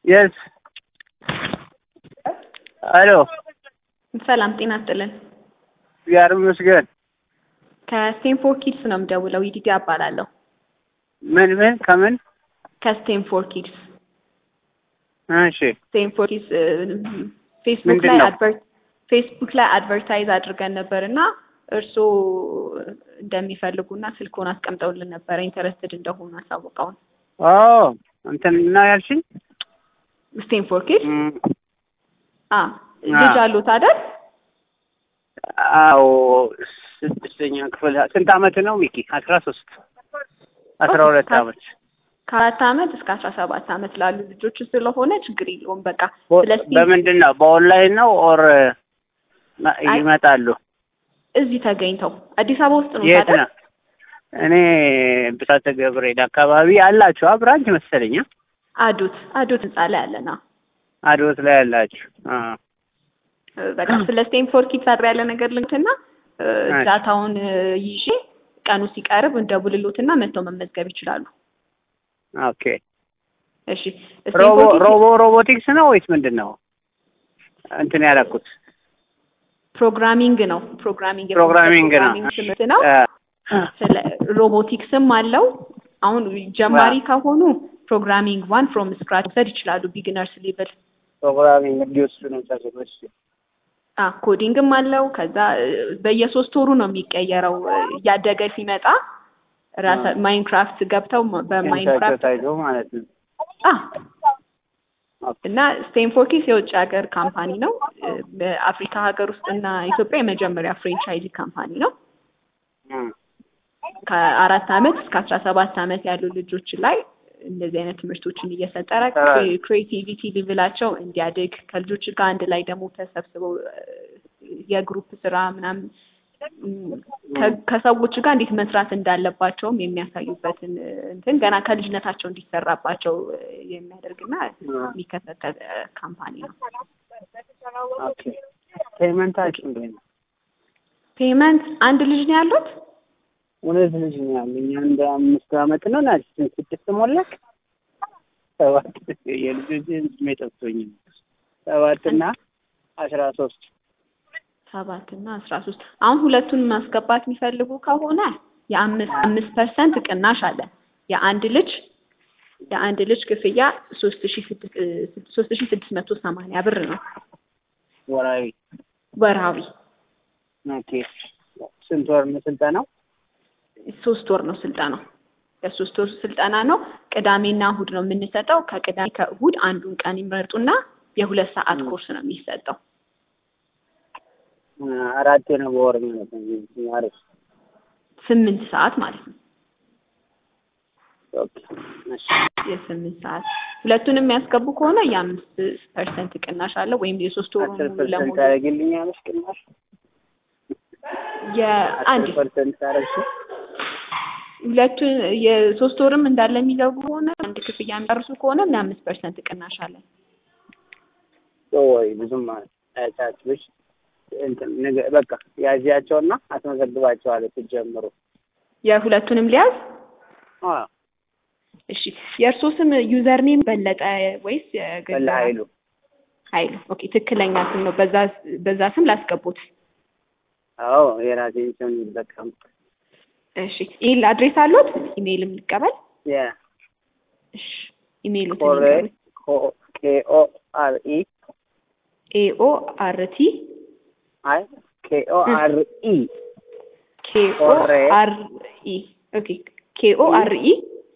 የስ አሎ ሰላም ጤና ይስጥልን። እግዚአብሔር ይመስገን። ከስቴንፎር ኪድስ ነው የምደውለው። ይዲዲ እባላለሁ። ምን ምን ከምን? ከስቴንፎር ኪድስ እሺ ስቴንፎር ኪድስ ፌስቡክ ምንድን ላይ ነው? አድቨርት ፌስቡክ ላይ አድቨርታይዝ አድርገን ነበር እና እርስዎ እንደሚፈልጉና ስልክዎን አስቀምጠውልን ነበረ ኢንተረስትድ እንደሆኑ አሳውቀውን። ኦ እንትን እና ያልሽኝ ስቴንፎር ኪድስ እም፣ አ ልጅ አሉት አይደል? አዎ ስድስተኛ ክፍል ስንት አመት ነው ሚኪ? አስራ ሶስት አስራ ሁለት ኦኬ፣ አመት ከአራት አመት እስከ አስራ ሰባት አመት ላሉ ልጆች ስለሆነ ችግር የለውም። በቃ በ- ስለ ስቴም በምንድን ነው በኦንላይን ነው ኦር አይ- ይመጣሉ? እዚህ ተገኝተው አዲስ አበባ ውስጥ ነው የት አይደል? ነው? እኔ ብስራተ ገብርኤል አካባቢ አላችሁ ብራንች መሰለኝ አ? አዶት አዶት ህንጻ ላይ አለና አድወት ላይ አላችሁ? አ በቃ ስለ ስቴንፎርድ ኪድስ አድር ያለ ነገር ልንትና እሺ። ዳታውን ይዤ ቀኑ ሲቀርብ እንደውልሎትና መጥተው መመዝገብ ይችላሉ። ኦኬ እሺ ሮቦ ስቴንፎርድ ኪድስ ሮቦ ሮቦቲክስ ነው ወይስ ምንድን ነው? እንትን ያደረኩት ፕሮግራሚንግ ነው። ፕሮግራሚንግ ፕሮግራሚንግ ነው። ፕሮግራሚንግ ትምህርት ነው። አ፣ ስለ ሮቦቲክስም አለው። አሁን ጀማሪ ከሆኑ ፕሮግራሚንግ ዋን ፍሮም ስክራች መውሰድ ይችላሉ። ቢግነርስ ሌቭል ፕሮግራሚንግ እንዲወስዱ ነው ታሰበች። አ ኮዲንግም አለው። ከዛ እ፣ በየሶስት ወሩ ነው የሚቀየረው እ፣ እያደገ ሲመጣ ራሳ አ። ማይንክራፍት ገብተው በማይንክራፍት ታይቶ ማለት ነው። አ እና ስቴንፎርድ ኪድስ የውጭ ሀገር ካምፓኒ ነው። እ፣ በአፍሪካ ሀገር ውስጥ እና ኢትዮጵያ የመጀመሪያ ፍሬንቻይዚ ካምፓኒ ነው። እም፣ ከአራት አመት እስከ አስራ ሰባት አመት ያሉ ልጆች ላይ እንደዚህ አይነት ትምህርቶችን እየሰጠረ አ። ክሬቲቪቲ ሌቭላቸው እንዲያድግ ከልጆች ጋር አንድ ላይ ደግሞ ተሰብስበው እ፣ የግሩፕ ስራ ምናምን እም፣ ከ- ከሰዎች ጋር እንዴት መስራት እንዳለባቸውም የሚያሳዩበትን እ፣ እንትን ገና ከልጅነታቸው እንዲሰራባቸው እ፣ የሚያደርግና የሚከታተል እ፣ ካምፓኒ ነው። ኦኬ ፔመንታችሁ እንዴት ነው? ፔመንት አንድ ልጅ ነው ያሉት? እውነት ልጅ ነው ያለኝ አንድ አምስት አመት ነው ና ስድስት ሞላክ ሰባት የልጆች ስሜ ጠፍቶኝ ነው። ሰባት እና አስራ ሶስት ሰባት እና አስራ ሶስት አሁን ሁለቱን ማስገባት የሚፈልጉ ከሆነ የአምስት አምስት ፐርሰንት ቅናሽ አለ። የአንድ ልጅ የአንድ ልጅ ክፍያ ሶስት ሺ ስድስት ሶስት ሺ ስድስት መቶ ሰማንያ ብር ነው ወራዊ ወርሃዊ። ኦኬ ስንት ወር ነው ስልጠናው? ሶስት ወር ነው ስልጠናው። የሶስት ወር ስልጠና ነው። ቅዳሜና እሁድ ነው የምንሰጠው። ከቅዳሜ ከእሁድ አንዱን ቀን ይመርጡና የሁለት ሰዓት ኮርስ ነው የሚሰጠው። አራት ነው በወር ማለት ነው። አሪፍ ስምንት ሰዓት ማለት ነው። ኦኬ እሺ የስምንት ሰዓት ሁለቱንም የሚያስገቡ ከሆነ የአምስት ፐርሰንት ቅናሽ አለ ወይም የሶስት ወሩ አስር ሙሉ ፐርሰንት ለሙሉ ታደርግልኛለሽ ቅናሽ? የአንድ አስር ፐርሰንት ታደርግሽ? ሁለቱን የሶስት ወርም እንዳለ የሚገቡ ከሆነ አንድ ክፍያ የሚጨርሱ ከሆነ ለአምስት ፐርሰንት ቅናሽ አለ። ወይ ብዙም አያሳስብሽ። እንትን ነገ- በቃ ያዚያቸውና አስመዘግባቸዋለሁ ስትጀምሩ። የሁለቱንም ሊያዝ አዎ እሺ። የእርሶ ስም ዩዘር ኔም በለጠ ወይስ የግል በላ ኃይሉ ኃይሉ? ኦኬ ትክክለኛ ስም ነው። በዛ በዛ ስም ላስገቡት። አዎ የራሴን ስም ይጠቀም እሺ ኢሜል አድሬስ አሉት? ኢሜይልም ልቀበል። የ እሺ ኢሜይሉ ኮሬ ኬኦ አር ኢ ኤኦ አር ቲ አይ ኬኦ አር ኢ ኬኦ ኮሬ አር ኢ ኦኬ ኬኦ አር ኢ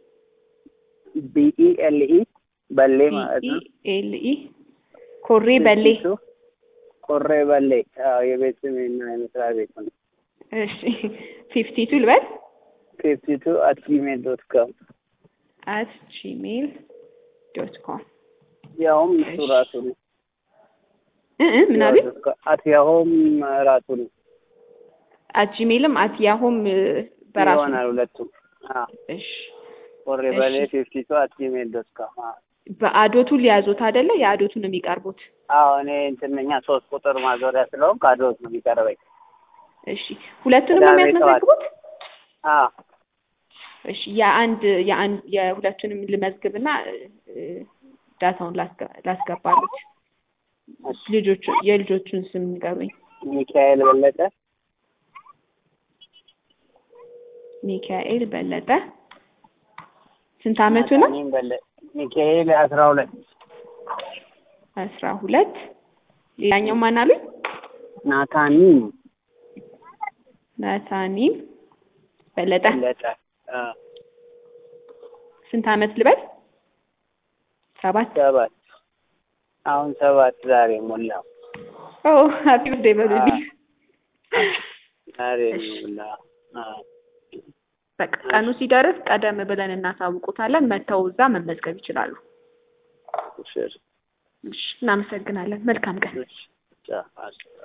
ቢኢ ኤል ኢ በሌ ማለት ኢ ነው። ኤል ኢ ኮሬ በሌ ፊፍቲ ቱ ኮሬ በሌ አዎ የቤት ስሜ እና የመስሪያ ቤት ነው። እሺ ፊፍቲ ቱ ልበል ፊፍቲ ቱ አት ጂሜል ዶት ኮም አት ጂሜል ዶት ኮም ያውም እሱ እሺ። ራሱ ነው። እ እ ምን አሉኝ? አት ያሆም ራሱ ነው አት ጂሜልም አት ያሆም እ፣ በራሱ ነው። ይሆናል ሁለቱም። አዎ እሺ ኮሬ እሺ። በሌ ፊፍቲ ቱ አት ጂሜል ዶት ኮም አዎ በአዶቱ ሊያዙት አይደለ? የአዶቱ ነው የሚቀርቡት። አዎ እኔ እንትንኛ ሶስት ቁጥር ማዞሪያ ስለሆንኩ አድሮት ነው የሚቀርበኝ። እሺ ሁለቱንም ነው ቅዳሜ የሚያስመዘግቡት? አዎ እሺ የአንድ የአንድ የሁለቱንም ልመዝግብና እ፣ ዳታውን ላስገ- ላስገባሉት። ልጆቹ የልጆቹን ስም ንገሩኝ። ሚካኤል በለጠ ሚካኤል በለጠ ስንት አመቱ ነው? ናታኒም በለጠ ሚካኤል አስራ ሁለት አስራ ሁለት ሌላኛው ማን አሉኝ? ናታኒም ናታኒም በለጠ በለጠ አ፣ ስንት አመት ልበል? ሰባት ሰባት አሁን ሰባት ዛሬ ሞላው ኦ ሃፒ በርዝዴይ በሉልኝ። ዛሬ እሺ። ሞላ አ፣ በቃ ቀኑ ሲደርስ ቀደም ብለን እናሳውቁታለን። መተው እዛ መመዝገብ ይችላሉ። እሺ፣ እሺ፣ እናመሰግናለን። መልካም ቀን። እሺ፣ ቻው፣ አስ-